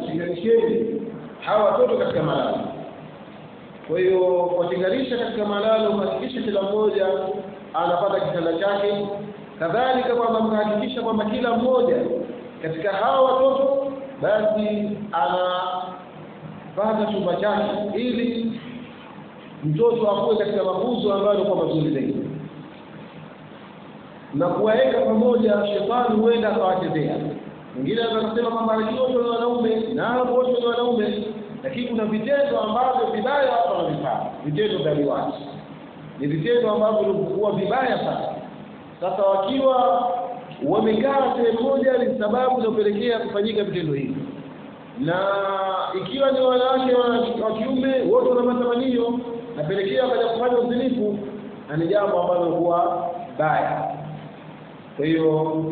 tenganisheni hawa watoto katika malalo kwa hiyo kuwatenganisha katika malalo kuhakikisha kila mmoja anapata kitanda chake kadhalika kwamba mkahakikisha kwamba kila mmoja katika hawa watoto basi anapata chumba chake ili mtoto akuwe katika mafunzo ambayo yalikuwa mazuri zaidi na kuwaweka pamoja shetani huenda akawachezea mwingine anaweza kusema kwamba wote ni wanaume na wote ni wanaume lakini kuna vitendo ambavyo vibaya watu wanavifanya vitendo vya liwaji ni vitendo ambavyo vilikuwa vibaya sana sasa wakiwa wamekaa sehemu moja ni sababu inayopelekea kufanyika vitendo hivi na ikiwa ni wanawake wa kiume wote wana matamanio napelekea wakaja kufanya uzinifu na ni jambo ambalo huwa baya kwa hiyo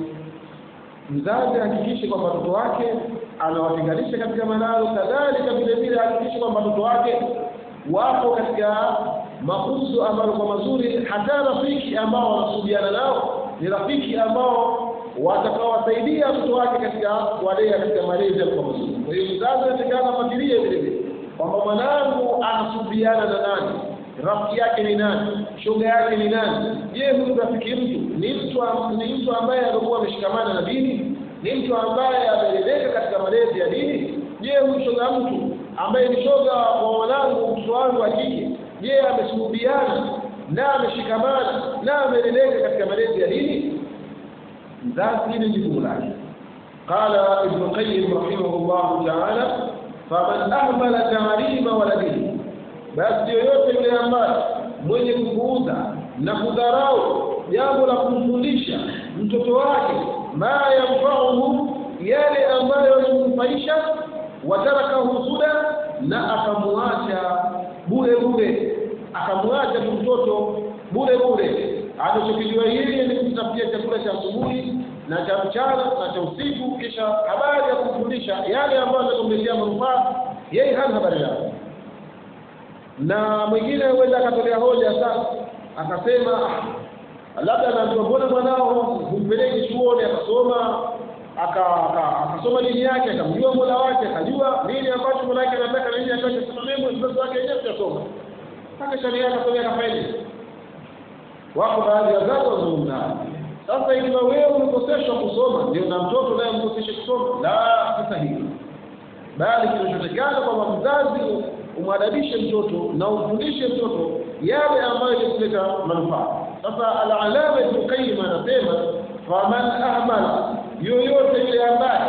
mzazi ahakikishe kwamba watoto wake anawatenganisha katika malalo kadhalika vile vile ahakikishe kwamba watoto wake wapo katika mafunzo ambayo kwa mazuri hata rafiki ambao wanasuhudiana nao ni rafiki ambao watakaowasaidia watoto wake katika walea katika malezi kwa mazuri kwa hiyo mzazi anatakana afuatilie vile vile kwamba mwanangu anasuhudiana na nani rafiki yake ni nani shoga yake ni nani je huyu rafiki mtu ni mtu ni mtu ambaye alikuwa ameshikamana na dini ni mtu ambaye ameleleka katika malezi ya dini je huyu shoga mtu ambaye ni shoga wa mwanangu mtoto wangu wa kike je ameshuhudiana na ameshikamana na ameleleka katika malezi ya dini mzazi hili ni jukumu lake قال ابن القيم رحمه الله تعالى فمن أهمل تعليم ولده basi yoyote yule ambaye mwenye kupuuza na kudharau jambo la kumfundisha mtoto wake ma yamfauhu yale ambayo yamnufaisha watarakahu suda na akamwacha bure bure akamwacha tu mtoto bure bure anachokijua hili ni kutafutia chakula cha asubuhi na cha mchana na cha usiku kisha habari ya kumfundisha yale ambayo atakumletea manufaa yeye hana habari yake na mwingine huenda akatolea hoja sasa akasema labda anaambiwa mbona mwanao humpeleki chuoni akasoma akasoma dini yake akamjua mola wake akajua nini ambacho mola wake anataka na nini ambacho simamemo mzazi wake wenyewe tutasoma mpaka sharia akasomea kafaidi wako baadhi ya wazazi wazungumza sasa ikiwa wewe umekoseshwa kusoma ndio na mtoto naye mkoseshe kusoma la sasa hivi bali kinachotekana kwamba mzazi umwadabishe mtoto na umfundishe mtoto yale ambayo yakuleta manufaa sasa alalama ibn qayyim anasema faman ahmala yoyote yule ambaye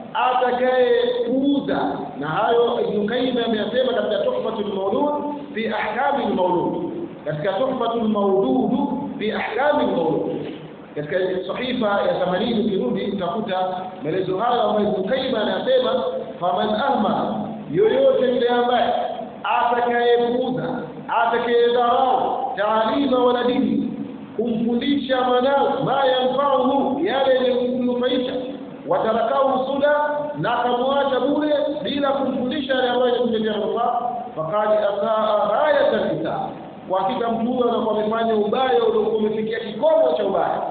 atakayepuuza na hayo ibn qayyim ameyasema katika tuhfatul mawlud fi ahkami al-mawlud katika tuhfatul mawlud fi ahkami al-mawlud katika sahifa ya 80 ukirudi utakuta maelezo hayo ambayo ibn qayyim anasema faman ahmala yoyote yule ambaye atakayepuuza atakayedharau taalima wala dini kumfundisha mwanao ma yamfauhu yale yenye kumnufaisha watarakau suda na akamwacha bure bila kumfundisha yale ambayo yakumletea manufaa fakad asaa ghayata lisaa kwa hakika mtu huyo anakuwa amefanya ubaya uliokuwa umefikia kikomo cha ubaya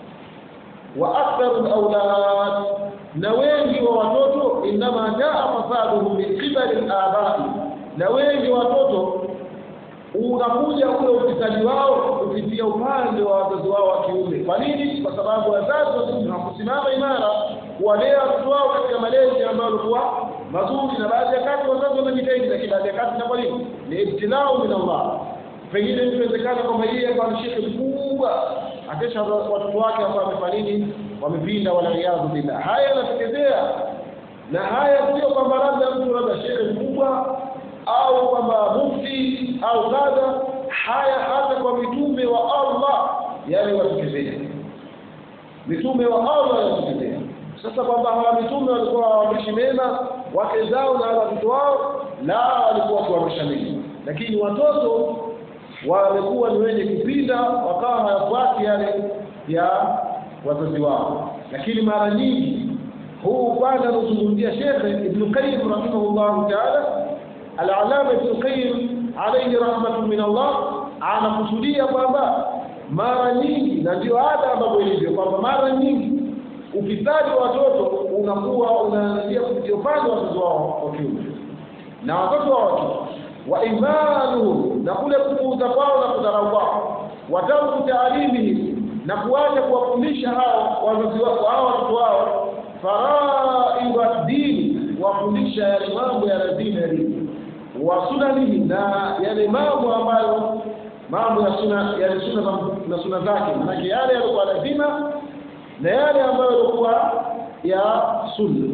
wa aktharu laulad na wengi wa watoto inama jaa fasaduhum min qibali labai na wengi watoto unakuja ule ufisadi wao kupitia upande wa wazazi wao wa kiume. Kwa nini? Kwa sababu wazazi hawakusimama imara kuwalea watoto wao katika malezi ambayo walikuwa mazuri, na baadhi ya kati wazazi wanajitahidi, lakini baadhi ya kati inakuwa nini? Ni ibtilau min Allah. Pengine mtu inawezekana kwamba yeye akawa ni shekhe mkubwa, akesha watoto wake ambao wamefanya nini? Wamepinda, waliyadhu billah. Haya yanatokezea, na haya sio kwamba labda mtu labda shekhe mkubwa au kwamba mufti au kadha haya hata kwa mitume wa Allah yale watokezea mitume wa Allah yatokezea sasa kwamba hawa mitume walikuwa waamrishi mema wake zao na watoto wao la walikuwa wakiwaamrisha mema lakini watoto wamekuwa ni wenye kupinda wakawa hawafuati yale ya wazazi wao lakini mara nyingi huu upande anaozungumzia shekhe ibnu qayyim rahimahullahu taala Al-Allama Ibn Qayyim alayhi rahmatun min Allah anakusudia kwamba mara nyingi na ndio ada ambavyo ilivyo kwamba mara nyingi ufisadi wa watoto unakuwa unaanzia kupitia upande wa wazazi wao wa kiume na watoto wa wake wa imanuhum na kule kupuuza kwao na kudharau kwao watarku taalimihim na kuacha kuwafundisha hao wazazi wao hao watoto wao faraidha dini wafundisha yale mambo ya lazima ya dini wa sunanihi na yale mambo ambayo mambo ya suna yale suna za- na suna zake manake yale yalikuwa lazima na yale ambayo yalikuwa ya sunna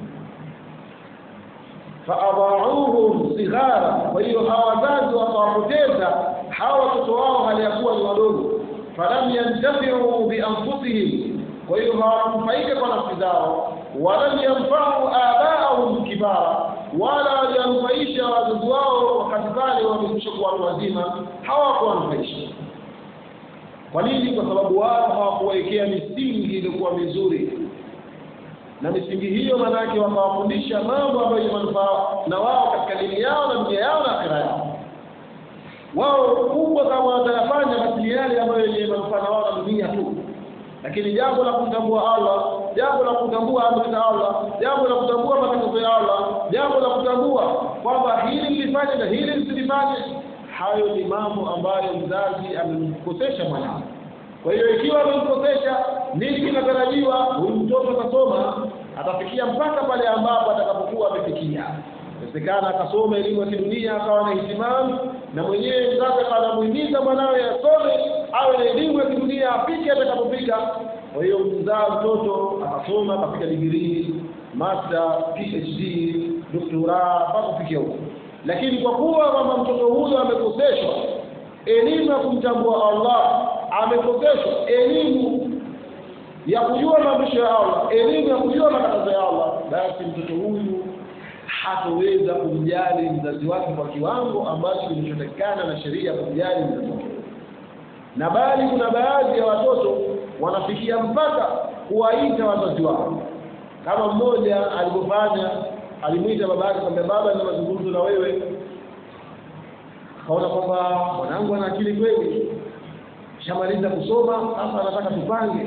faadhauhum sighara kwa hiyo hawa wazazi wakawapoteza hawa watoto wao hali ya kuwa ni wadogo falam yantafiu bianfusihim kwa hiyo hawakunufaika kwa nafsi zao walam yanfau abaahum kibara wala waliwanufaisha wazazi wao wakati pale wamekwisha kuwa watu wazima hawakuwanufaisha kwa nini kwa sababu wao hawakuwekea misingi iliyokuwa mizuri na misingi hiyo maanake wakawafundisha mambo ambayo yenye manufaa na wao katika dini yao na dunia yao na akhira yao wao kubwa kama watayafanya basi ni yale ambayo yenye manufaa na wao na dunia tu lakini jambo la kumtambua Allah jambo la kutambua amri za Allah jambo la kutambua matatizo ya Allah jambo la kutambua kwamba hili lifanye na hili lisilifanye hayo ni mambo ambayo mzazi amemkosesha mwanawe kwa hiyo ikiwa amemkosesha nini kinatarajiwa huyu mtoto atasoma atafikia mpaka pale ambapo atakapokuwa amefikia inawezekana akasoma elimu ya kidunia akawa na hitimamu na mwenyewe mzazi anamuhimiza mwanawe asome awe na elimu ya kidunia afike atakapofika kwa hiyo mzaa mtoto akasoma akafika digrii master phd doktora mpaka kufikia huko lakini kwa kuwa kwamba mtoto huyo amekoseshwa elimu ya kumtambua Allah amekoseshwa elimu ya kujua maamrisho ya Allah elimu ya kujua makatazo ya Allah basi mtoto huyu hatoweza kumjali mzazi wake kwa kiwango ambacho kilichotakikana na sheria ya kumjali mzazi wake na bali kuna baadhi ya watoto wanafikia mpaka kuwaita wazazi wao kama mmoja alivyofanya alimwita baba yake kwamba baba nina mazungumzo na wewe akaona kwamba mwanangu ana akili kweli shamaliza kusoma sasa anataka tupange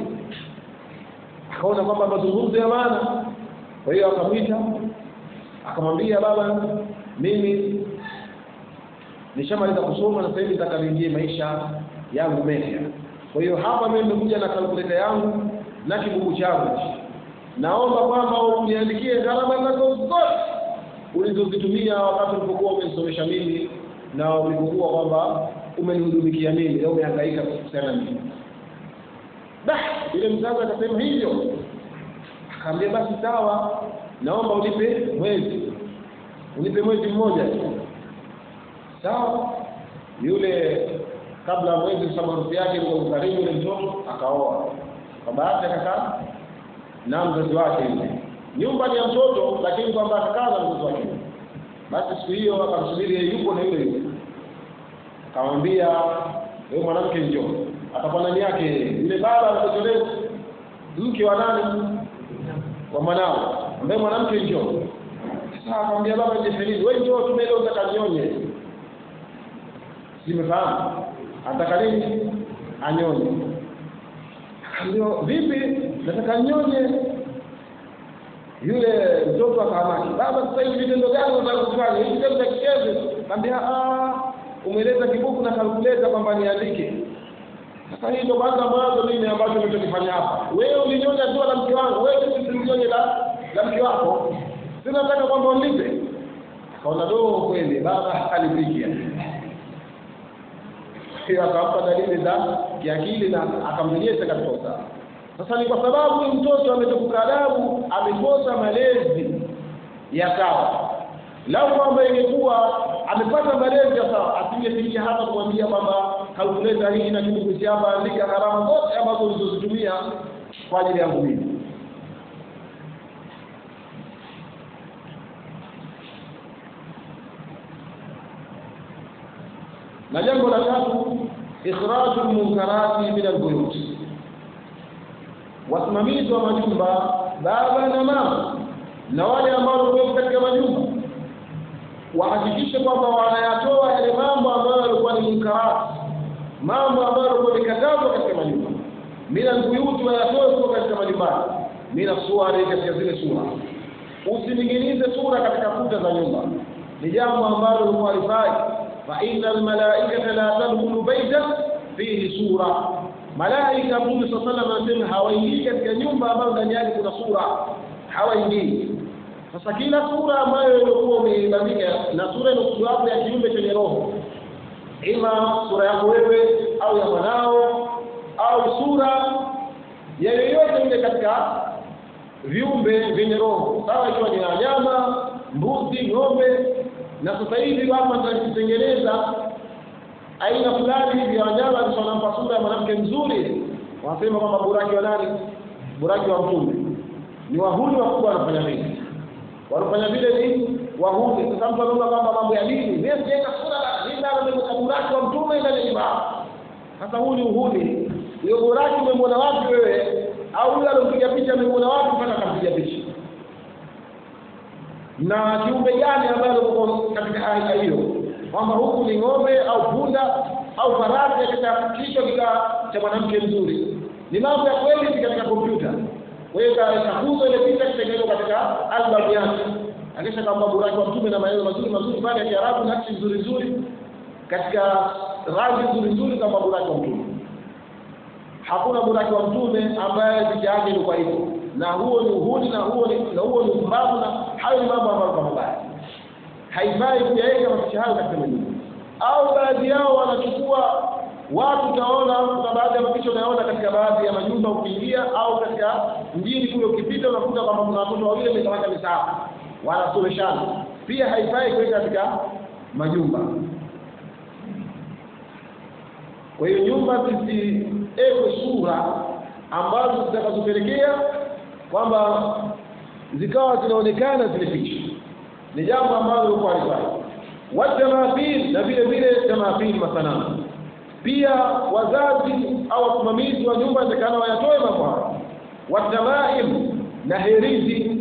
akaona kwamba mazungumzo ya maana kwa hiyo akamwita akamwambia baba mimi nishamaliza kusoma na sasa hivi nataka niingie maisha yangu mapya kwa hiyo hapa mimi nimekuja na kalkuleta yangu na kibugu changu naomba kwamba uniandikie gharama zako zote ulizozitumia wakati ulipokuwa umenisomesha mimi na ulipokuwa kwamba umenihudumikia mimi au umehangaika kuhusiana na mimi bah yule mzazi akasema hivyo akaambia basi sawa naomba unipe mwezi unipe mwezi mmoja tu sawa yule kabla ya mwezi sababu harusi yake kwa karibu yule mtoto akaoa kwa bahati akakaa na mzazi wake yule nyumba ni ya mtoto lakini kwamba akakaa na mzazi wake basi siku hiyo akamsubiri yeye yupo na yule yule akamwambia wewe mwanamke njoo atakuwa nani yake yule baba alipotolea mke wa nani wa mwanao ambaye mwanamke njoo sasa akamwambia baba je nini wewe njoo tumeenda utakanyonye simefahamu anataka nini anyonye akaambia vipi nataka nyonye yule mtoto akahamaki baba sasa hivi vitendo gani unataka kufanya hivi kitendo cha kichezo kaambia ah umeleta kibuku na kalkuleta kwamba niandike sasa hii ndo kwanza mwanzo mimi ambacho nimechokifanya hapa wewe ulinyonya tu la mke wangu wewe usinyonye la la mke wako sina nataka kwamba unipe akaona do kweli baba alipikia hiyo akampa dalili za kiakili na akamrejesha katika usawa sasa ni kwa sababu huyu mtoto ametokuka adabu amekosa malezi ya sawa lau kwamba ingekuwa amepata malezi ya sawa asingefikia hata kumwambia kwamba kalkuleta hii na kitu kuishi hapa andika gharama zote ambazo ulizozitumia kwa ajili yangu mimi na jambo la tatu ikhraju lmunkarati min albuyut wasimamizi wa majumba baba na mama na wale ambao wako katika majumba wahakikishe kwamba wanayatoa yale mambo ambayo yalikuwa ni munkarati mambo ambayo yalikuwa ni katazo katika majumba min albuyuti wayatoe kutoka katika majumbani mina suwari katika zile sura usining'inize sura katika kuta za nyumba ni jambo ambalo likuwa halifai fa inna almalaikata la tadkhulu baita fihi sura malaika mtume saa salam anasema hawaingii katika nyumba ambayo ndani yake kuna sura hawaingii sasa kila sura ambayo ilikuwa umeibandika na sura inakuwapo ya kiumbe chenye roho ima sura yako wewe au ya mwanao au sura ya yoyote ile katika viumbe vyenye roho sawa ikiwa ni wanyama mbuzi ng'ombe na sasa hivi hapa tunakitengeneza aina fulani hivi ya wanyama wanampa sura ya mwanamke mzuri wanasema kwamba buraki wa nani buraki wa mtume ni wahuni wakubwa wanafanya vile wanafanya vile ni wahuni sasa mtu anaona kwamba mambo ya dini mimi sijaweka sura la buraki wa mtume ndani ya nyumba sasa huu ni uhuni huyo buraki umemwona wapi wewe au yule alompiga picha amemwona wapi mpaka akampiga picha na kiumbe gani ambayo uko katika hali hiyo kwamba huku ni ng'ombe au punda au farasi katika kichwa kika cha mwanamke mzuri ni mambo ya kweli si katika kompyuta kwa hiyo itakuza ile picha kitengenezwa katika album yake akisha kwamba buraki wa mtume na maneno mazuri mazuri pale ya Kiarabu nakshi nzuri nzuri katika rangi nzuri nzuri kama buraki wa mtume hakuna buraki wa mtume ambaye picha yake ilikuwa hivyo na huo ni uhuni na huo ni na huo ni upumbavu na hayo ni mambo ambayo kwa mabaya haifai kuyaweka mapicha hayo katika majumba au baadhi yao wanachukua watu utaona kuna baadhi ya mapicha unaona katika baadhi ya majumba ukiingia au katika mjini kule ukipita unakuta kwamba kuna watoto wawili wamekamata misahafu wanasomeshana pia haifai kuweka katika majumba kwa hiyo nyumba zisiwekwe sura ambazo zitakazopelekea kwamba zikawa zinaonekana zile picha ni jambo ambalo lilikuwa halifai watamathil na vile vile tamathil masanamu pia wazazi au wasimamizi wa nyumba intakana wayatoe mambo hayo watamaim na herizi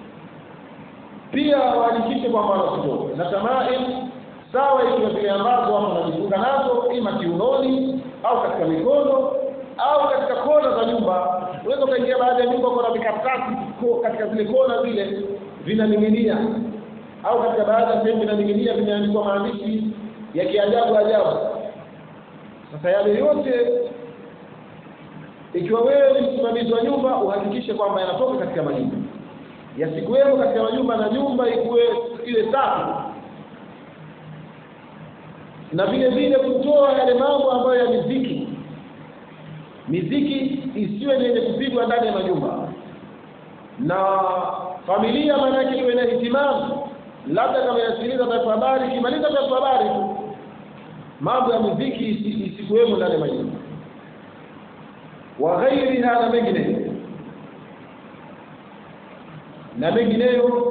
pia wahakikishe kwamba wanazitoa na tamaim sawa ikiwa zile ambazo watu wanajifunga nazo ima kiunoni au katika mikono au katika kona za nyumba unaweza ukaingia baadhi ya nyumba kuna vikaratasi katika zile kona zile vinaning'inia au katika baadhi ya sehemu vinaning'inia vimeandikwa maandishi ya kiajabu ajabu sasa yale yote ikiwa wewe ni msimamizi wa nyumba uhakikishe kwamba yanatoka katika majumba yasikuwemo katika majumba na nyumba ikuwe ile safi na vile vile kutoa yale mambo ambayo ya miziki miziki isiwe ni yenye kupigwa ndani ya majumba na familia maana yake iwe na hitimamu labda kama yasikiliza taarifa habari ikimaliza taarifa habari tu mambo ya muziki isikuwemo ndani ya majumba wa ghairiha na mengineyo na mengineyo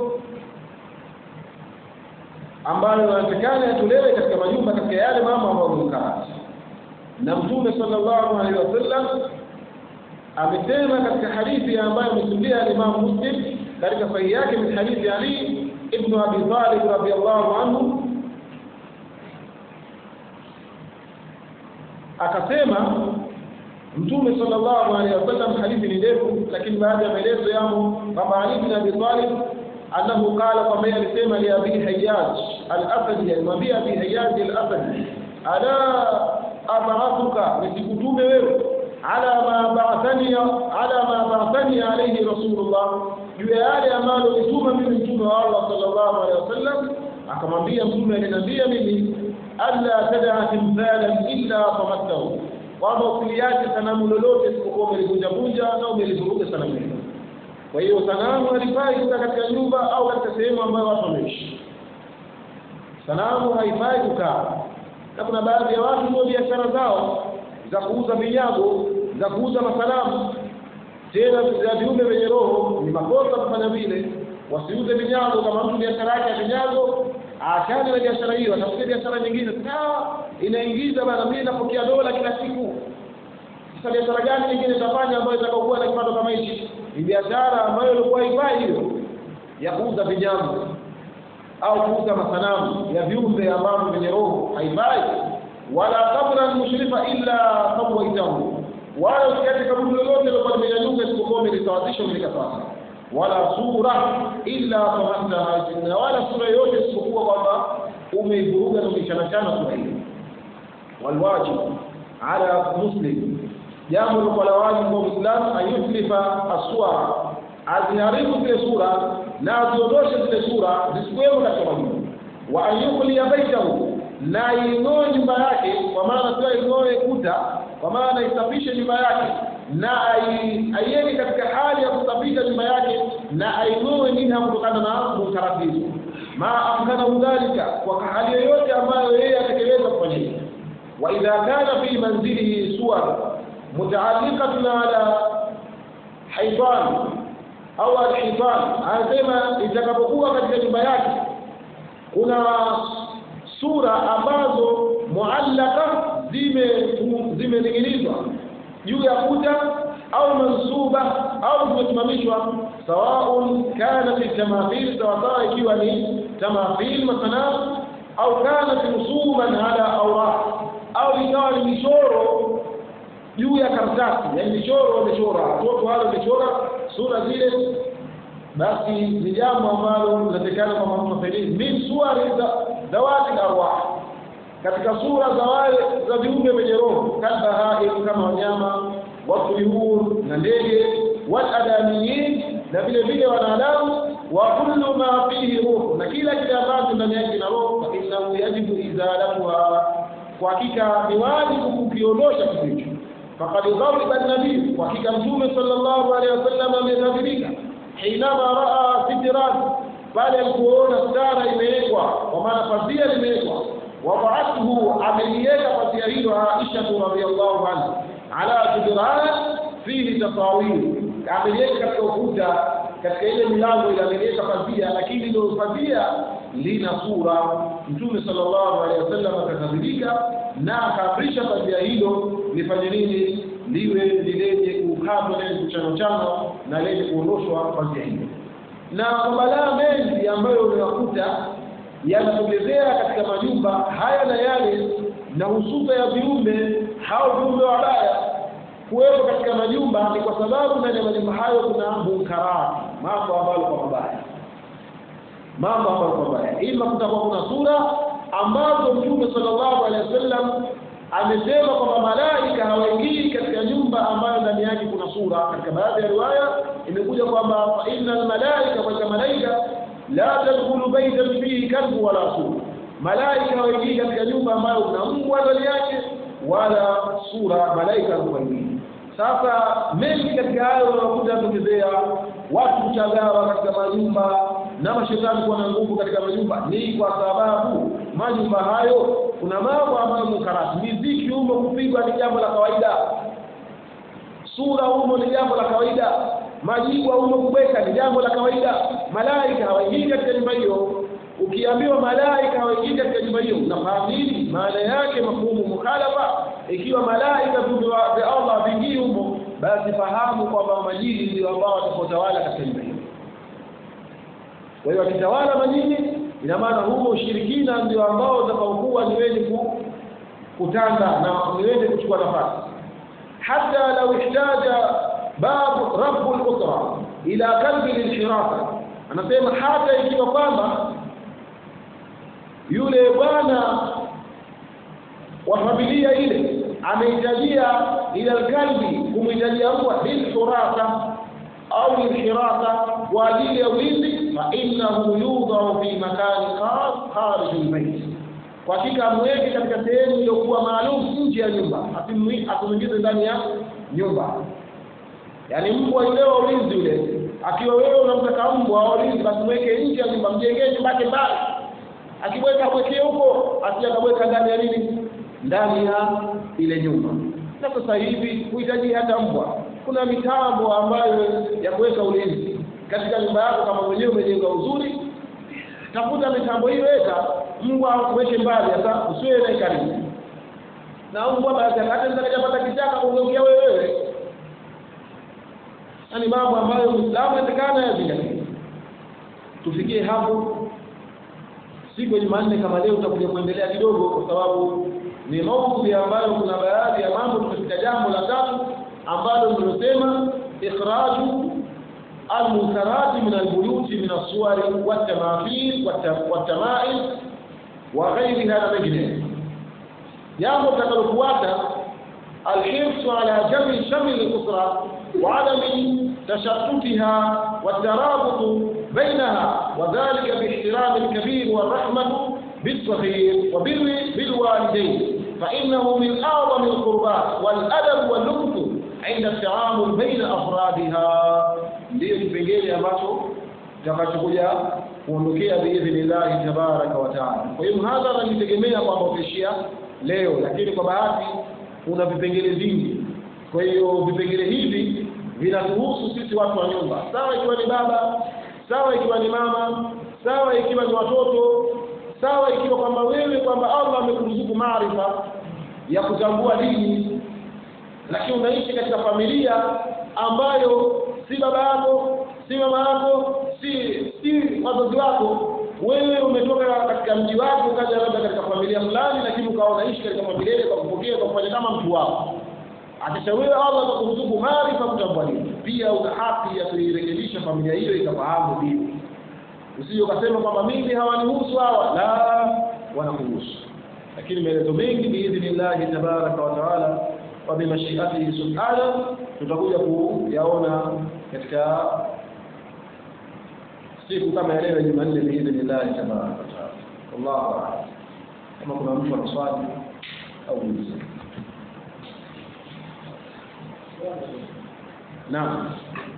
ambayo yanatakana yatolewe katika majumba katika yale mambo ambayo ni mkarati na mtume sallallahu alaihi wasallam amesema katika hadithi ambayo amesimulia Imam Muslim katika sahihi yake min hadithi Ali ibn Abi Talib radhiyallahu anhu akasema mtume sallallahu alaihi wasallam hadithi ni ndefu lakini baadhi ya maelezo yamo kwamba Ali ibn Abi Talib annahu qala kwamba yeye alisema li Abi Hayyaj al-Asadi alimwambia Abi Hayyaj al-Asadi ala abaathuka nisikutume wewe ala ma ba'athani ala ma ba'athani alayhi rasulullah juu ya yale ambayo nituma mimi mtume wa Allah sallallahu alaihi wasallam akamwambia mtume aliniambia mimi alla tad'a timthalan illa tamattahu kwamba usiliache sanamu lolote isipokuwa umelivunja vunja na umelivuruga sanamu hilo kwa hiyo sanamu halifai kukaa katika nyumba au katika sehemu ambayo watu wanaishi sanamu haifai kukaa na kuna baadhi ya watu ndio biashara zao za kuuza vinyago za kuuza masanamu tena za viumbe vyenye roho ni makosa kufanya vile wasiuze vinyago kama mtu biashara yake ya vinyago aachane na biashara hiyo atafute biashara nyingine sawa inaingiza bana mimi napokea dola kila siku sasa biashara gani nyingine itafanya ambayo itakayokuwa na kipato kama hichi ni biashara ambayo ilikuwa haifai hiyo ya kuuza vinyago au kuuza masanamu ya viumbe ambavyo vyenye roho haifai wala kabran mushrifa illa sawaitahu wala usiache kaburi lolote lilokuwa limenyanyuka isipokuwa umelisawazisha umelika sawa wala sura illa tamatha na wala sura yote isipokuwa kwamba umeivuruga na umeichanachana sura hiyo walwajib ala muslim jambo lilokuwa la wajibu kwa muislamu ayutlifa aswara aziharibu zile sura na aziondoshe zile sura zisikuwemo katika majumba wa anyukhliya baitahu na ing'oe nyumba yake kwa maana sio ing'oe kuta kwa maana isafishe nyumba yake na aiweke katika hali ya kusafisha nyumba yake na aing'oe minha kutokana na munkarati hizo ma amkanahu dhalika kwa hali yoyote ambayo yeye atekeleza kufanya hivyo wa idha kana fi manzilihi suwar mutaalliqatun ala haitan au alhitan anasema itakapokuwa katika nyumba yake kuna sura ambazo muallaka zime zimening'inizwa juu ya kuta au mansuba au zimesimamishwa sawaun kanat tamathil sawasawa ikiwa ni tamathil masanamu au kanat rusuman ala awraq au ikawa ni michoro juu ya karatasi yani michoro wamechora watoto wale wamechora sura zile basi ni jambo ambalo linatekana kwa mafadhili min suwari zawati arwah katika sura za wale za viumbe wenye roho kalbahaim kama wanyama watuyur na ndege waladamiyin na vile vile wanadamu wa kullu ma fihi ruh na kila kile ambacho ndani yake kina roho fa innahu yajibu izalatuha kwa hakika ni wajibu kukiondosha kitu hicho faqad ghadiba an-nabii kwa hakika mtume sallallahu alaihi wasallam amekadhibika hinama raa sitran pale alipoona stara imewekwa kwa maana pazia limewekwa وضعته عمليات فسيرين عائشة رضي الله عنها على جدران فيه تصاوير عمليات katika ukuta katika ile milango ile ameliweka pazia lakini ile pazia lina sura mtume sallallahu alaihi wasallam akakadhibika na akaamrisha pazia hilo lifanye nini liwe lilenye kukatwa lenye kuchanochano na lenye kuondoshwa pazia hilo na mabalaa mengi ambayo unayakuta yanatokezea katika majumba haya na yale na hususa ya viumbe hao viumbe wabaya kuwepo katika majumba ni kwa sababu ndani ya majumba hayo kuna munkarati mambo ambayo kwa mabaya mambo ambayo kwa mabaya ima kutakuwa kuna sura ambazo mtume sallallahu alaihi wasallam amesema kwamba malaika hawaingii katika nyumba ambayo ndani yake kuna sura katika baadhi ya riwaya imekuja kwamba fa innal malaika kwa malaika la tadkhulu baytan fihi kalbu wala sura malaika hawaingii katika nyumba ambayo kuna mbwa ndani yake wala sura malaika hawaingii sasa mengi katika hayo unakuta yatokezea watu kuchagawa katika majumba na mashetani kuwa na nguvu katika majumba ni kwa sababu majumba hayo kuna mambo ambayo mukarati miziki humo kupigwa ni jambo la kawaida sura humo ni jambo la kawaida majibwa humo kubweka ni jambo la kawaida malaika hawaingii katika nyumba hiyo ukiambiwa malaika hawaingii katika nyumba hiyo unafahamu nini maana yake mafhumu mukhalafa ikiwa malaika viumbe vya Allah vingii humo basi fahamu kwamba majini ndio ambao watakaotawala katika nyumba hiyo kwa hiyo wakitawala majini ina maana humo ushirikina ndio ambao utakaokuwa ni wenye ku, kutanda na ni wenye kuchukua nafasi hata lau ihtaja babu rabu al-usra ila kalbi lilhirasa anasema hata ikiwa kwamba yule bwana wa familia ile amehitajia ila kalbi kumhitajia mbwa lilhurasa au lilhirasa kwa ajili ya ulinzi fa innahu yudhau fi makani khas kharij albayt kwa hakika amweke katika sehemu iliyokuwa maalum nje ya nyumba asimwingize ndani ya nyumba yaani mbwa yule wa ulinzi yule akiwa wewe unamtaka mbwa wa ulinzi basi mweke nje ya nyumba mjengee nyumba yake mbali akibweka mwekee huko asiyakabweka ndani ya nini ndani ya ile nyumba na sasa hivi huhitaji hata mbwa kuna mitambo ambayo ya kuweka ulinzi katika nyumba yako kama mwenyewe umejenga uzuri tafuta mitambo hiyo weka mbwa uweke mbali sasa usiwe naye karibu na mbwa basi hata nitakapata kichaka kugeukia wewe yani mambo ambayo Muislamu anatakana yazingatie tufikie hapo siku ya Jumanne kama leo tutakuja kuendelea kidogo kwa sababu ni maudhui ambayo kuna baadhi ya mambo tumefika jambo la tatu ambalo nilosema ikhraju almunkarati min albuyuti min assuwari watamathil watamail wa ghairiha na mengineyo jambo litakalofuata alhirsu ala jami shamli lusra وعدم تشتتها والترابط بينها وذلك باحترام الكبير والرحمة بالصغير وبر بالوالدين فإنه من أعظم القربات والأدب واللطف عند التعامل بين أفرادها ndio kipengele ambacho kitakachokuja kuondokea biidhnillahi tabaraka wa taala. Kwa hiyo mhadhara nitegemea kwamba utaishia leo, lakini kwa bahati kuna vipengele vingi. Kwa hiyo vipengele hivi vinatuhusu sisi watu wa nyumba, sawa ikiwa ni baba, sawa ikiwa ni mama, sawa ikiwa ni watoto, sawa ikiwa kwamba wewe kwamba Allah amekuruzuku maarifa ya kutambua dini, lakini unaishi katika familia ambayo si baba yako, si mama yako, si si wazazi wako. Wewe umetoka katika mji wako ukaja labda katika familia fulani, lakini ukawa unaishi katika familia ile kwa kupokea kwa kufanya kama mtu wako akisha wewe Allah atakuruzuku maarifa kutambua dini, pia una haki ya kuirekebisha familia hiyo ikafahamu dini. Usije ukasema kwamba mimi hawanihusu hawa, la, wanakuhusu. Lakini maelezo mengi biidhnillahi tabaraka wa taala wa bimashiatihi subhana tutakuja kuyaona katika siku kama ya leo Jumanne biidhnillahi tabaraka wa taala. Wallahu a'lam. Kama kuna mtu ana swali au ulizo Naam.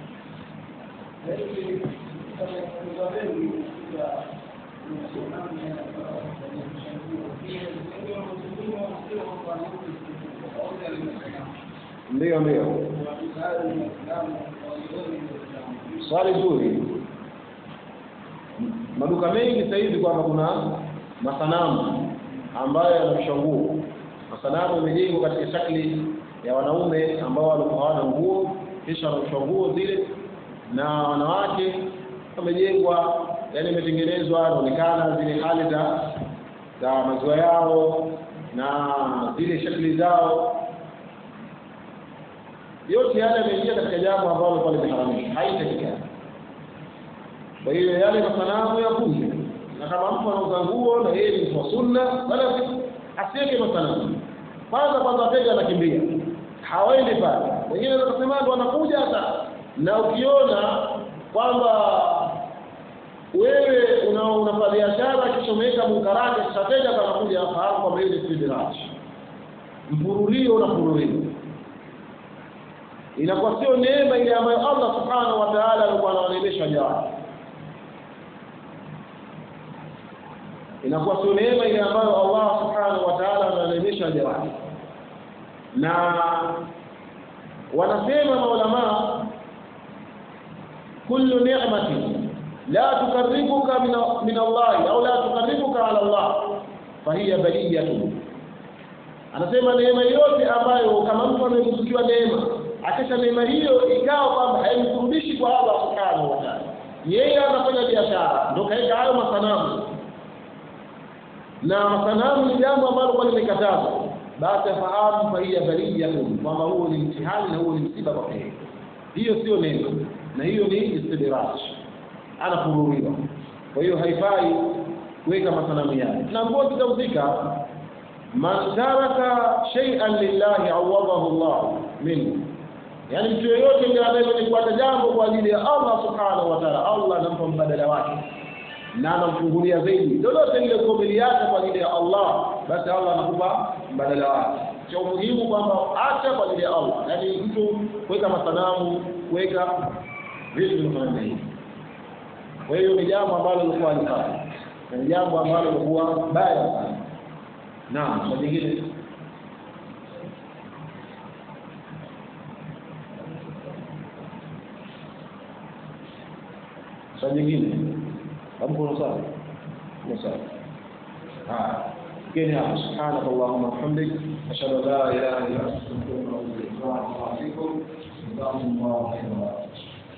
Ndio, ndio. Swali zuri. Maduka mengi sasa hivi kwamba kuna masanamu ambayo yanavisha nguo. Masanamu yamejengwa katika shakli ya wanaume ambao walikuwa hawana nguo, kisha wanavisha nguo zile, na wanawake wamejengwa, yani imetengenezwa, inaonekana zile hali za za maziwa yao na zile shakli zao yote yale yameingia katika jambo ambalo lilikuwa limeharamishwa, haitakikana. Kwa hiyo yale masanamu yakunje, na kama mtu anauza nguo na yeye ni mtu wa sunna, wala asiweke masanamu. Kwanza kwanza, wateja wanakimbia, hawaendi pale. Wengine wanasema ndo wanakuja hata, na ukiona kwamba wewe una unafanya biashara kisha umeweka munkarati, kisha wateja wanakuja, fahamu kwamba hiyo ni istidraj, mpurulio unapururiwa inakuwa sio neema ile ambayo Allah subhanahu wa ta'ala alikuwa anawaneemesha waja wake, inakuwa sio neema ile ambayo Allah subhanahu wa ta'ala anawaneemesha waja wake. Na wanasema maulamaa, kullu ni'matin la tukarribuka min Allah au la tukarribuka ala Allah fahiya baliyatun. Anasema neema yote ambayo kama mtu ameruzukiwa neema akisha neema hiyo ikawa kwamba haimkurudishi kwa Allah subhanahu wa ta'ala, yeye anafanya biashara, ndio kaeka hayo masanamu, na masanamu ni jambo ambalo kwa limekatazwa, basi afahamu fahiya baliyatun, kwamba huo ni mtihani na huo ni msiba kwa yeye. Hiyo sio neema, na hiyo ni istidraj, anafuruliwa. Kwa hiyo haifai kuweka masanamu yale, na nguo zitauzika. Man taraka shay'an lillahi awadahu Allah minhu yaani mtu yeyote ndiye anayekuata jambo kwa ajili ya Allah subhanahu wa ta'ala, Allah anampa mbadala wake na anamfungulia zaidi. Lolote lile kuumiliacha kwa ajili ya Allah, basi Allah anakupa mbadala wake. Cha umuhimu kwamba acha kwa ajili ya Allah, yaani mtu kuweka masanamu, kuweka vitu vinavyofanana hivi. Kwa hiyo ni jambo ambalo lilikuwa halifai na ni jambo ambalo lilikuwa baya sana. Naam, kwa jingine swali jingine hapo kuna swali kuna swali haya keni hapo subhanak allahumma hamdik ashhadu an la ilaha illa anta astaghfiruka wa atubu ilaik wa assalamu alaikum wa rahmatullahi wa barakatuh